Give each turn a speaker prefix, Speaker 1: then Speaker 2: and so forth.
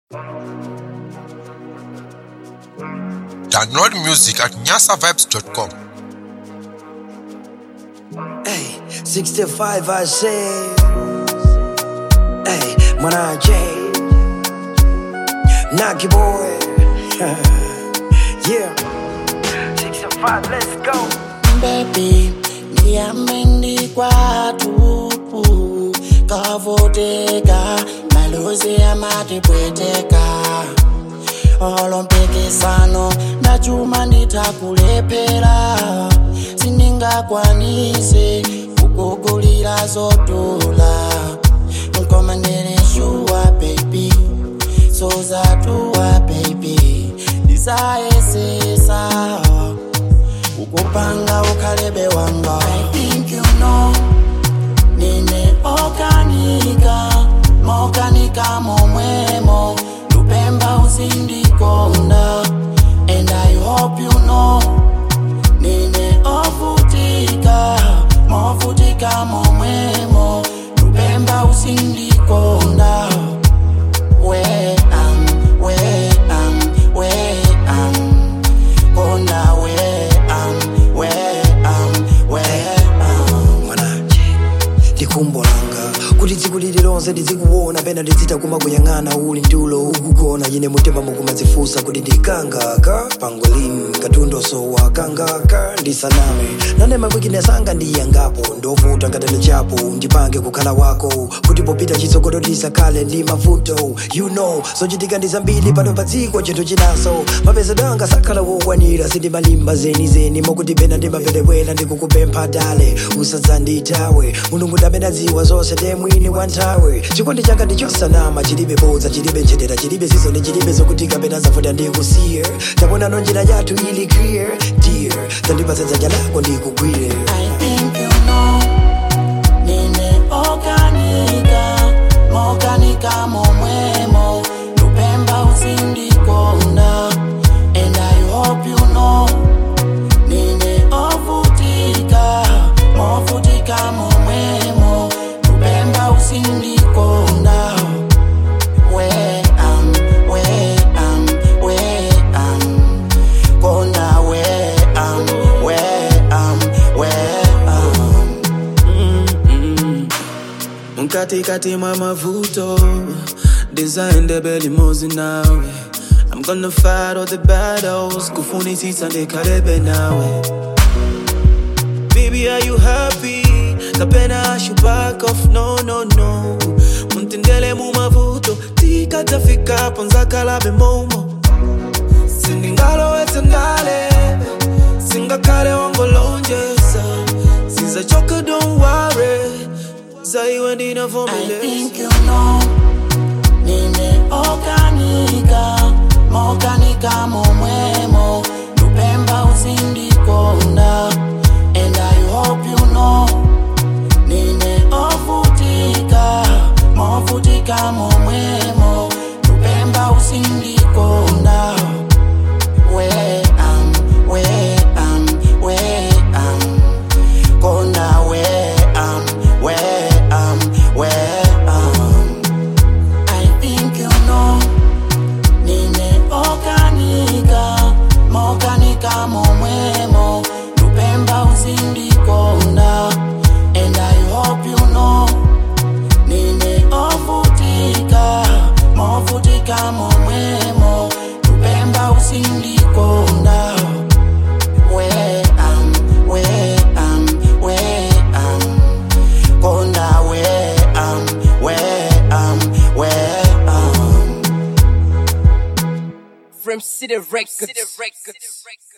Speaker 1: Download music at nyasavibes.com.
Speaker 2: Hey, 65 I say. Hey, Mwanaje. Knocky boy. yeah. 65, let's go.
Speaker 3: baby ndiyamendi kwatu kavoteka malozi amatipweteka olompikisano ndachuma nditakulephera sindingakwanise kukugulira zodula nkomandereshuwa baby sozatuwa baby ndisayesesa ukupanga ukhalebe wanga I think you know nine okanika mokanika momwemo lupemba uzindikonda and I hope you know nine ofutika mofutika momwemo lupemba uzindikonda where am where am where am konda where am where am where am
Speaker 2: Mwanaje. ndikumbolanga kuti tsiku lililonse ndizikuona pena ndizitaguma kuyang'ana uli ntulo ukugona yine mutima mukumadzifunsa kuti ndikangaka pangolin katundoso wakangaka ndisaname nane mawikinesanga ndiyangapo ndovuta ngatele chapo ndipange kukhala wako kuti popita chitsogolo tisakhale ndi mavuto you know zochitika ndi zambiri pano pa dziko chinthu chinaso mapezedwanga sakhala wokwanira sindimalimba zenizeni mokuti pena ndimaperewera ndikukupempha dale usadzanditawe mulungu ndamene adziwa zonse ndiye mwini wa nthawe chikondi changa ndichosanama chilibe bodza chilibe nchetera chilibe zizoni chilibe zokutika pena zafuta ndikusiye taponano njira yathu ili clear dear tandipatsa dzanja lako ndikugwire
Speaker 3: I think you know nine okanika mokanika momwemo lupemba uzindikonda and I hope you know nine ofutika mofutika momwemo lupemba uzindikonda where am where am where am konda where am where am where am
Speaker 4: mkatikati mwa mavuto design belimozi nawe i'm gonna fight all the battles kufunisisa ndikalebe nawe baby are you happy kapena I should back off no no no muntendele mu mavuto tikatafika ponzakalabe momo sindingalowetse ndale singakhale wangolonjeza sizachoka don't worry zaiwe
Speaker 3: I
Speaker 4: ndinavomeleza
Speaker 3: think you know nine okanika mokanika momwemo lupemba uzindikonda and I hope you know nine ofutika mofutika momwemo lupemba uzindikonda where am where am where am konda where am where am where am I think you know nine okanika mokanika momwemo lupemba uzindikonda and I hope you know nine ofutika mofutika momwemo lupemba uzindikonda where am where am where am konda where am where am where am
Speaker 5: From City Records.